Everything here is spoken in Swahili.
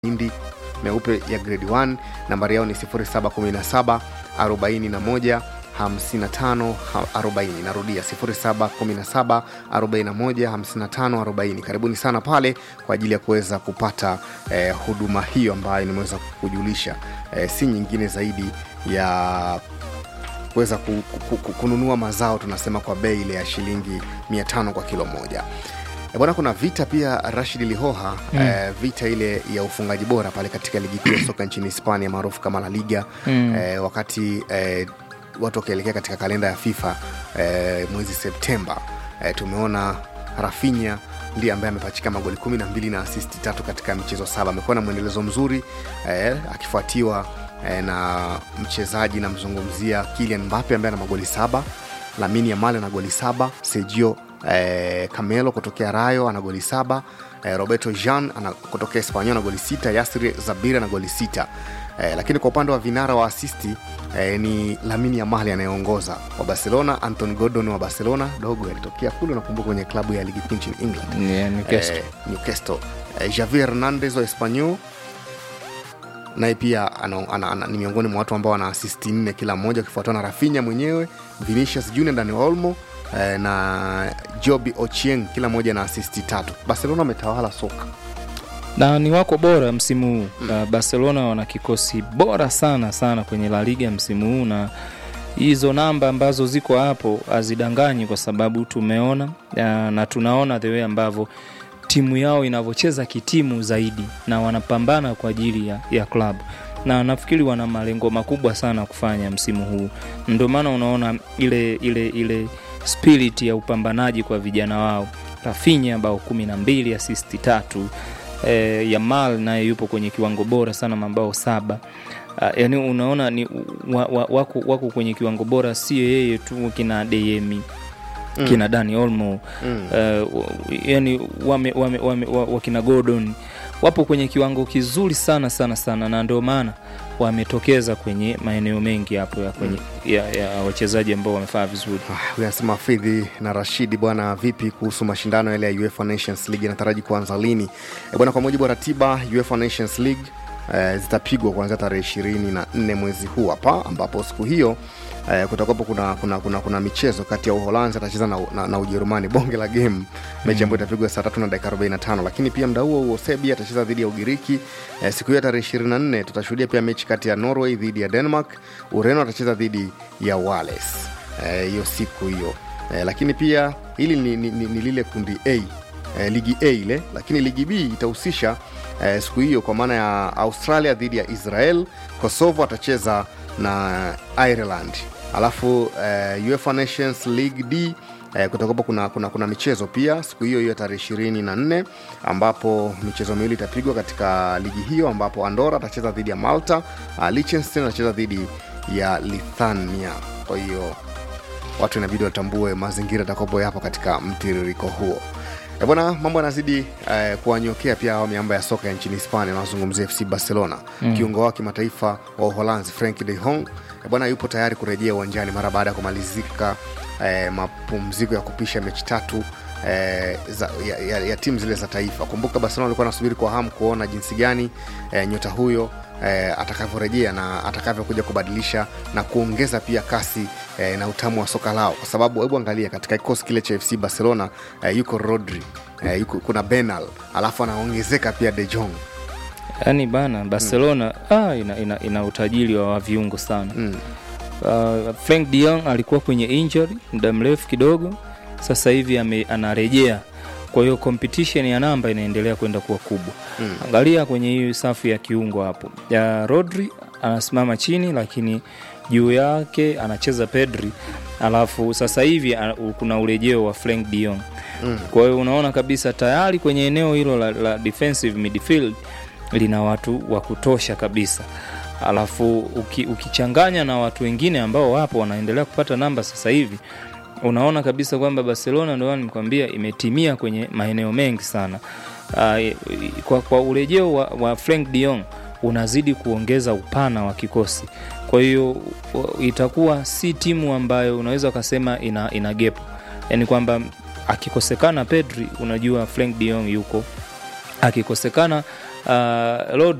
hindi meupe ya grade 1 nambari yao ni 0717 41 55 40 narudia 0717 41 55 40 karibuni sana pale kwa ajili ya kuweza kupata eh, huduma hiyo ambayo nimeweza kujulisha eh, si nyingine zaidi ya kuweza ku, ku, ku, kununua mazao tunasema kwa bei ile ya shilingi 500 kwa kilo moja E bwana kuna vita pia rashid lihoha mm. eh, vita ile ya ufungaji bora pale katika ligi kuu ya soka nchini hispania maarufu kama la liga mm. eh, wakati eh, watu wakielekea katika kalenda ya fifa eh, mwezi septemba eh, tumeona rafinya ndiye ambaye amepachika magoli kumi na mbili na asisti tatu katika michezo saba amekuwa na mwendelezo mzuri eh, akifuatiwa eh, na mchezaji namzungumzia kilian mbape ambaye ana magoli saba lamini yamal ana goli saba sergio eh, camelo kutokea rayo ana goli saba eh, roberto jean ana, kutokea espanyol ana goli sita yasri zabir ana goli sita eh, lakini kwa upande wa vinara wa asisti eh, ni lamini yamali anayeongoza wa barcelona anton gordon wa barcelona dogo alitokea kule unakumbuka kwenye klabu ya ligi kuu nchini england Yeah, Newcastle. eh, newcastle eh, javier hernandez wa espanyol naye pia ana, ana, ana, ni miongoni mwa watu ambao wana asisti nne kila mmoja akifuatiwa na rafinya mwenyewe vinicius junior dani olmo eh, na jobi ochieng kila mmoja na asisti tatu barcelona ametawala soka na ni wako bora msimu huu mm. barcelona wana kikosi bora sana sana kwenye la liga msimu huu na hizo namba ambazo ziko hapo hazidanganyi kwa sababu tumeona uh, na tunaona the way ambavyo timu yao inavyocheza kitimu zaidi na wanapambana kwa ajili ya, ya klabu na nafikiri wana malengo makubwa sana kufanya msimu huu ndio maana unaona ile ile ile spirit ya upambanaji kwa vijana wao rafinya bao kumi na mbili asisti tatu e, yamal naye yupo kwenye kiwango bora sana mabao saba Uh, yani unaona ni wa, wa, wako, wako kwenye kiwango bora sio yeye tu kina deyemi mm. kina dani olmo mm. uh, yani wame, wame, wame, wa- wakina gordon wapo kwenye kiwango kizuri sana sana sana na ndio maana wametokeza kwenye maeneo mengi hapo ya, kwenye, mm. ya, ya wachezaji ambao wamefaa vizuri Ah, huyu anasema fidhi na rashidi bwana vipi kuhusu mashindano yale ya uefa nations league yanataraji kuanza lini e bwana kwa mujibu wa ratiba uefa nations league eh, zitapigwa kuanzia tarehe ishirini na nne mwezi huu hapa ambapo siku hiyo eh, kutakuwapo kuna, kuna, kuna, kuna michezo kati ya uholanzi atacheza na, na, na ujerumani bonge la game mechi ambayo itapigwa saa tatu na dakika 45 lakini pia mda huo huo serbia atacheza dhidi ya ugiriki eh, siku hiyo ya tarehe 24 tutashuhudia pia mechi kati ya norway dhidi ya denmark ureno atacheza dhidi ya wales Eh, hiyo siku hiyo eh, lakini pia hili ni, ni, ni, ni lile kundi a eh, ligi a ile lakini ligi b itahusisha eh, siku hiyo kwa maana ya australia dhidi ya israel kosovo atacheza na ireland alafu eh, uefa nations league d Eh, kutakuwapo kuna, kuna, kuna michezo pia siku hiyo hiyo tarehe ishirini na nne ambapo michezo miwili itapigwa katika ligi hiyo ambapo andora atacheza dhidi ya malta uh, liechtenstein atacheza dhidi ya lithuania kwa hiyo watu inabidi watambue mazingira atakapo yapo katika mtiririko huo E bwana mambo yanazidi eh, kuwanyokea pia hawa miamba ya soka ya nchini hispania anazungumzia fc barcelona mm. kiungo wao kimataifa wa uholanzi frank de hong e bwana yupo tayari kurejea uwanjani mara baada ya kumalizika eh, mapumziko ya kupisha mechi tatu eh, za, ya, ya, ya timu zile za taifa kumbuka barcelona alikuwa anasubiri kwa hamu kuona jinsi gani eh, nyota huyo eh, atakavyorejea na atakavyokuja kubadilisha na kuongeza pia kasi eh, na utamu wa soka lao kwa sababu hebu angalia katika kikosi kile cha fc barcelona eh, yuko rodri eh, yuko, kuna benal alafu anaongezeka pia de jong yaani bana barcelona mm. ah, ina, ina, ina utajiri wa wa viungo sana mm. uh, frank dion alikuwa kwenye injury muda mrefu kidogo sasa hivi ame, anarejea kwa hiyo competition ya namba inaendelea kwenda kuwa kubwa mm. angalia kwenye hiyo safu ya kiungo hapo ya rodri anasimama chini lakini juu yake anacheza pedri alafu sasa hivi a- kuna urejeo wa frank dion mm. kwa hiyo unaona kabisa tayari kwenye eneo hilo la, la defensive midfield lina watu wa kutosha kabisa alafu uki, ukichanganya na watu wengine ambao wapo wanaendelea kupata namba sasa hivi unaona kabisa kwamba barcelona ndio nimekwambia imetimia kwenye maeneo mengi sana uh, kwa, kwa urejeo wa, wa frank dion unazidi kuongeza upana wa kikosi kwa hiyo u- itakuwa si timu ambayo unaweza ukasema ina, ina gepo yaani kwamba akikosekana pedri unajua frank dion yuko akikosekana uh, Rodri